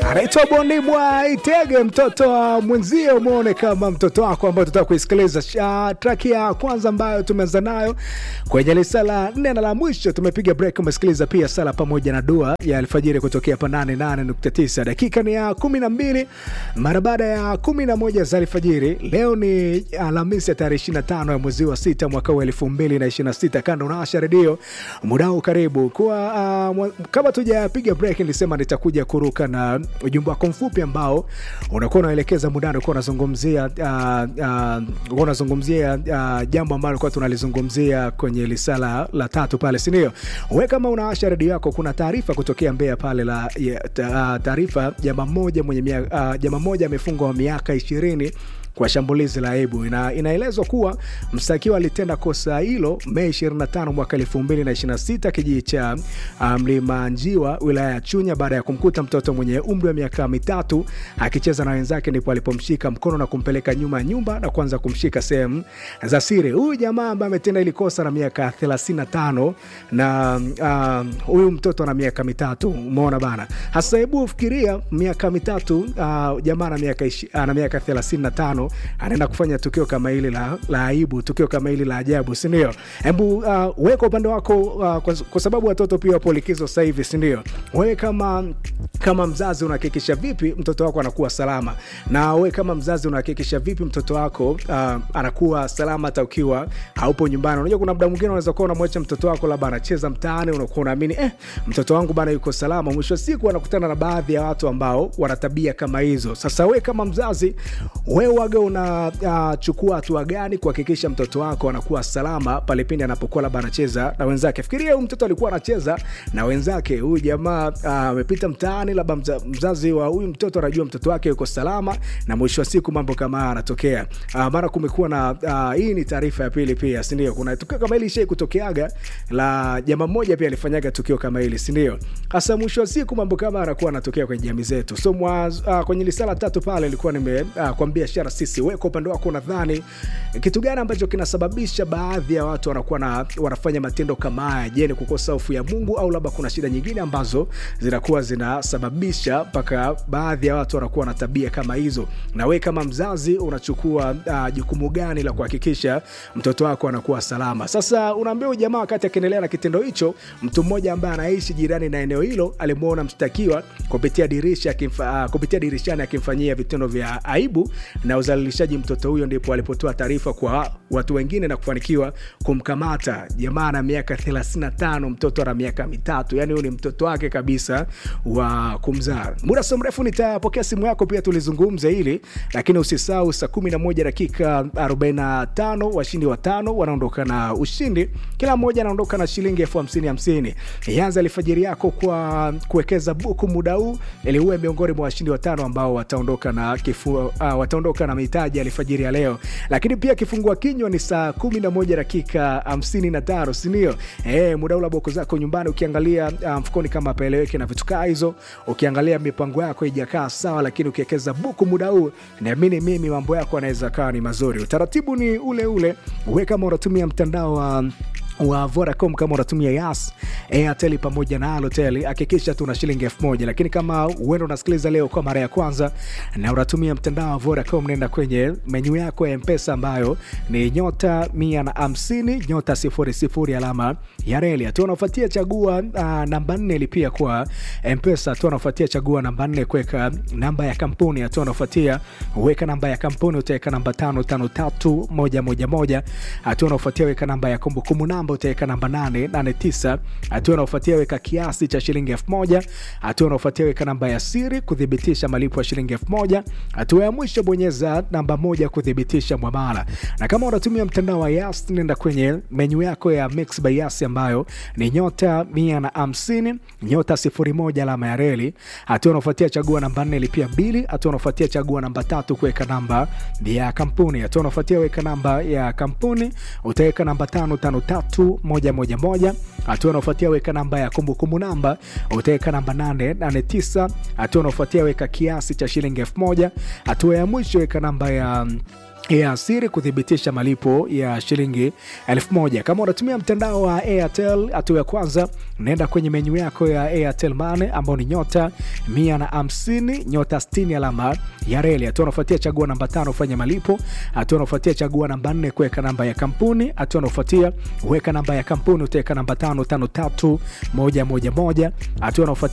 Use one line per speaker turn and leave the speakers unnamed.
anaitwa Bonibwa Itege, mtoto wa mwenzio, mwone kama mtoto wako, ambayo tutaka kuisikiliza uh, track ya kwanza ambayo tumeanza nayo kwenye lisa la nne na la mwisho. Tumepiga break, umesikiliza pia sala pamoja na dua ya alfajiri kutokea hapa 88.9. Dakika ni ya 12 mara baada ya 11 za alfajiri. Leo ni Alhamisi ya tarehe 25 ya mwezi wa sita mwaka wa 2026. Kando unaasha redio mudao, karibu kwa uh, kama tujapiga break, nilisema nitakuja kuruka na ujumbe wako mfupi ambao unakuwa unaelekeza mudani, unakuwa unazungumzia uh, uh, unazungumzia uh, jambo ambalo ulikuwa tunalizungumzia kwenye lisala la tatu pale, si ndio? We kama unaasha redio yako, kuna taarifa kutokea Mbeya pale la taarifa, jamaa mmoja mwenye uh, jamaa mmoja amefungwa miaka ishirini kwa shambulizi la aibu. Ina, inaelezwa kuwa mshtakiwa alitenda kosa hilo Mei 25 mwaka 2026 kijiji cha Mlima Njiwa wilaya ya Chunya baada ya kumkuta mtoto mwenye umri wa miaka mitatu akicheza na wenzake, ndipo alipomshika mkono na kumpeleka nyuma ya nyumba na kuanza kumshika sehemu za siri. Huyu jamaa ambaye ametenda ili kosa na miaka 35 na huyu uh, mtoto ana miaka mitatu. Umeona bana, hasa hebu fikiria miaka mitatu uh, jamaa na miaka ana miaka 35 anaenda kufanya tukio kama hili la, la aibu, tukio kama hili la ajabu, sindio? Hebu uh, weka upande wako uh, kwa, kwa sababu watoto pia wapo likizo sasa hivi, sindio? Wewe kama kama mzazi unahakikisha vipi mtoto wako anakuwa salama, na wewe kama mzazi unahakikisha vipi mtoto wako uh, anakuwa salama hata ukiwa haupo nyumbani? Unajua kuna muda mwingine unaweza kuwa unamwacha mtoto wako labda anacheza mtaani, unakuwa unaamini eh, mtoto wangu bana yuko salama. Mwisho wa siku anakutana na baadhi ya watu ambao wana tabia kama hizo. Sasa wewe kama mzazi, wewe waga unachukua uh, hatua gani kuhakikisha mtoto wako anakuwa salama pale pindi anapokuwa labda anacheza na wenzake? Fikiria huyu mtoto alikuwa anacheza na wenzake, huyu jamaa amepita uh, mtaani, labda mza, mzazi wa huyu mtoto anajua mtoto wake yuko salama, na mwisho wa siku mambo kama haya yanatokea. Uh, mara kumekuwa na uh, hii ni taarifa ya pili pia, si ndio? Kuna tukio kama hili shai kutokeaga la jamaa mmoja pia alifanyaga tukio kama hili, si ndio? Hasa mwisho wa siku mambo kama yanakuwa yanatokea kwenye jamii zetu. So mwa, uh, kwenye lisala tatu pale ilikuwa nimekwambia uh, shara sisi wewe kwa upande wako unadhani kitu gani ambacho kinasababisha baadhi ya watu wanakuwa na, wanafanya matendo kama haya? Je, ni kukosa hofu ya Mungu au labda kuna shida nyingine ambazo zinakuwa zinasababisha mpaka baadhi ya watu wanakuwa na tabia kama hizo? Na we kama mzazi unachukua uh, jukumu gani la kuhakikisha mtoto wako anakuwa salama? Sasa unaambia huyu jamaa wakati akiendelea na kitendo hicho, mtu mmoja ambaye anaishi jirani na eneo hilo alimwona mshtakiwa kupitia dirisha kimfa, uh, kupitia dirishani akimfanyia vitendo vya aibu na uzalilishaji mtoto huyo, ndipo alipotoa taarifa kwa watu wengine na kufanikiwa kumkamata. Jamaa na miaka 35, mtoto ana miaka mitatu, yani huyu ni mtoto wake kabisa wa kumzaa. Muda sio mrefu nitapokea simu yako pia tulizungumza hili, lakini usisahau saa 11 dakika 45 washindi watano wanaondoka na ushindi, kila mmoja anaondoka na shilingi elfu hamsini hamsini. Ianza alfajiri yako kwa kuwekeza buku muda huu ili uwe miongoni mwa washindi watano ambao wataondoka na kifu, uh, wataondoka na mitaji alfajiri ya leo. Lakini pia kifungua kinywa ni saa 11 dakika 55, si ndio? Eh, muda ule boko zako nyumbani ukiangalia mfukoni um, kama paeleweke na vitu kaa hizo, ukiangalia mipango yako haijakaa sawa, lakini ukiwekeza buku muda huu, naamini mimi mambo yako yanaweza kawa ni mazuri. Utaratibu ni ule ule, we kama unatumia mtandao wa um, wa Vodacom kama unatumia Yas, Airtel pamoja na Halotel, hakikisha tuna shilingi elfu moja. Lakini kama uenda unasikiliza leo kwa mara ya kwanza na unatumia mtandao wa Vodacom, nenda kwenye menyu yako ya Mpesa ambayo ni nyota mia na hamsini nyota sifuri sifuri alama ya reli. Hatua unafuatia chagua uh, namba nne lipia kwa Mpesa. Hatua unafuatia chagua namba nne kuweka namba ya kampuni. Hatua unafuatia weka namba ya kampuni, utaweka namba tano tano tatu moja moja moja. Hatua unafuatia weka namba ya kumbukumbu namba utaweka namba 889. Hatua unaofuatia weka kiasi cha shilingi elfu moja. Hatua unaofuatia weka namba ya siri kuthibitisha malipo ya shilingi elfu moja. Hatua ya mwisho bonyeza namba moja kuthibitisha mwamala. Na kama unatumia mtandao wa Yas, nenda kwenye menyu yako ya Mix by Yas ambayo ni nyota 150 nyota 01 alama ya reli. Hatua unaofuatia chagua namba 4 lipia bili. Hatua unaofuatia chagua namba tatu kuweka namba ya kampuni. Hatua unaofuatia weka namba ya kampuni utaweka namba 553 moja moja moja. Hatua unaofuatia weka namba ya kumbukumbu namba, utaweka namba 889. Hatua unaofuatia weka kiasi cha shilingi elfu moja. Hatua ya mwisho weka namba ya ya siri kuthibitisha malipo ya shilingi elfu moja. Kama unatumia mtandao wa Airtel, hatua ya kwanza naenda kwenye menyu yako ya Airtel Money ambao ni nyota mia na hamsini nyota sitini alama ya reli. Hatua unafuatia chagua namba tano ufanye malipo. Hatua unafuatia chagua namba nne kuweka namba ya kampuni. Hatua unafuatia weka namba ya kampuni utaweka namba tano tano tatu moja moja moja. Hatua unafuatia